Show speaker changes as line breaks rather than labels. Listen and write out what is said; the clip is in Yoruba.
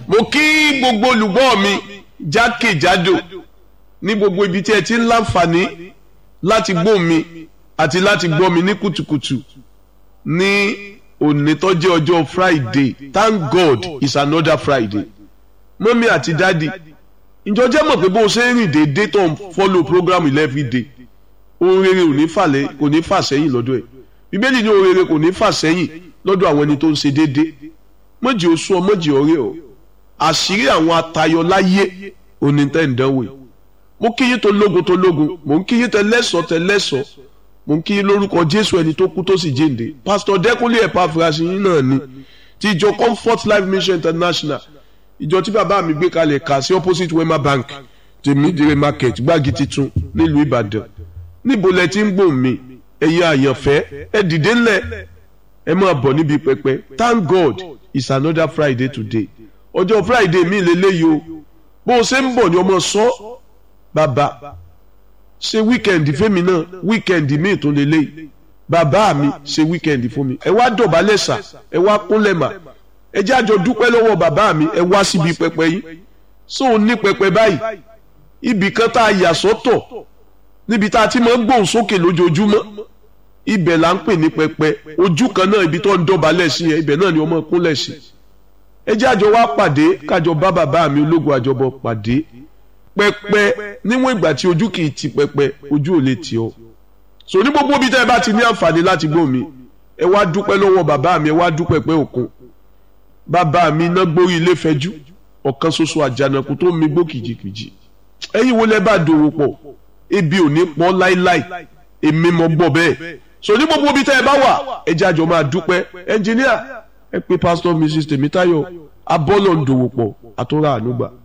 mo kí gbogbo olùgbọ́ mi jákèjádò ní gbogbo ibi tí ẹ ti ń láǹfààní láti gbọ́ mi àti láti gbọ́ mi ní kùtùkùtù ní òní tó jẹ́ ọjọ́ Friday thank God it's another Friday mọ́mí àti dádì ìjọ jẹ́ mọ̀ pé bó o ṣe ń rìn déédéé tó ń follow program every day ohun rere ò ní fàlẹ́ kò ní fà sẹ́yìn lọ́dọ̀ ẹ̀ bíbélì ní ohun rere kò ní fà sẹ́yìn lọ́dọ̀ àwọn ẹni tó ń ṣe déédéé mọ̀jì oṣù ọ mọ̀jì ọ̀rẹ́ ọ àṣírí àwọn atayọ láyé onítẹ̀ ń dánwò yìí mo kí yín tó lógun tó lógun mo ń kí yín tẹ lẹ́sọ̀ tẹ lẹ́sọ̀ mo ń kí yín lórúkọ Jésù ẹni tó kú tó sì jíǹde pásítọ̀ Dẹ́kunlé Epaphras yín náà ni ti ìjọ Comfort Life Mission International ìjọ tí bàbá mi gbé kalẹ̀ kà sí opposite Wema Bank tèmídìrè market gbági titun nílùú Ìbàdàn níbo lẹ ti ń gbòòn mi ẹ̀yin àyànfẹ́ ẹ dìde ńlẹ̀ ẹ máa bọ̀ níbi pẹpẹ thank God it's another Friday today ọjọ́ Friday mi lélẹ́yìí o bó o ṣe ń bọ̀ ni ọmọ sọ bàbá ṣe wíkẹ̀ndì fẹ́mi náà wíkẹ̀ndì míì tó lélẹ́yìí bàbá mi ṣe wíkẹ̀ndì fún mi ẹ wá dọ̀bálẹ̀ sà ẹ wá kúnlẹ̀ mà ẹ jẹ́ àjọ dúpẹ́ lọ́wọ́ bàbá mi ẹ wá síbi pẹpẹ yìí so ò ní pẹpẹ báyìí ibì kan tá a yà sọ́tọ̀ níbi tá a ti máa ń gbóhùn sókè lójoojúmọ́ ibẹ̀ là ń pè ní pẹpẹ ojú kan náà ibi tó ń dọ̀bálẹ̀ sí yẹn ibẹ̀ náà ni ọmọ kúnlẹ̀ sí ẹ jẹ́ àjọ wá pàdé kájọ bá bàbá mi ológun àjọbọ pàdé pẹpẹ níwọ̀n ìgbà tí ojú kì í ti pẹpẹ ojú ò lè tì ọ́ so ní gbogbo ibi tẹ́ ẹ bá ti ní àǹfààní láti gbọ́ mi ẹ wá dúpẹ́ lọ́wọ́ bàbá mi ẹ wá dúpẹ́ pẹ́ òkun bàbá mi iná gbórí ilé fẹjú ọ̀kan ṣoṣo àjànàkú tó mi gbó kìjìkìjì ẹ̀yin wo lẹ bá dòwò pọ̀ ebi ò ní pọ́n láíláí èmi mọ̀ gbọ́ bẹ́ẹ̀ so ní gbogbo ibi tẹ́ ẹ bá wà ẹ jẹ́ àjọ máa dúpẹ́ ẹnjìníà ẹ pé pásítọ̀ mrs tèmítáyọ̀ abọ́lọ̀ ń dòwò pọ̀ àtúrà ànúgbà.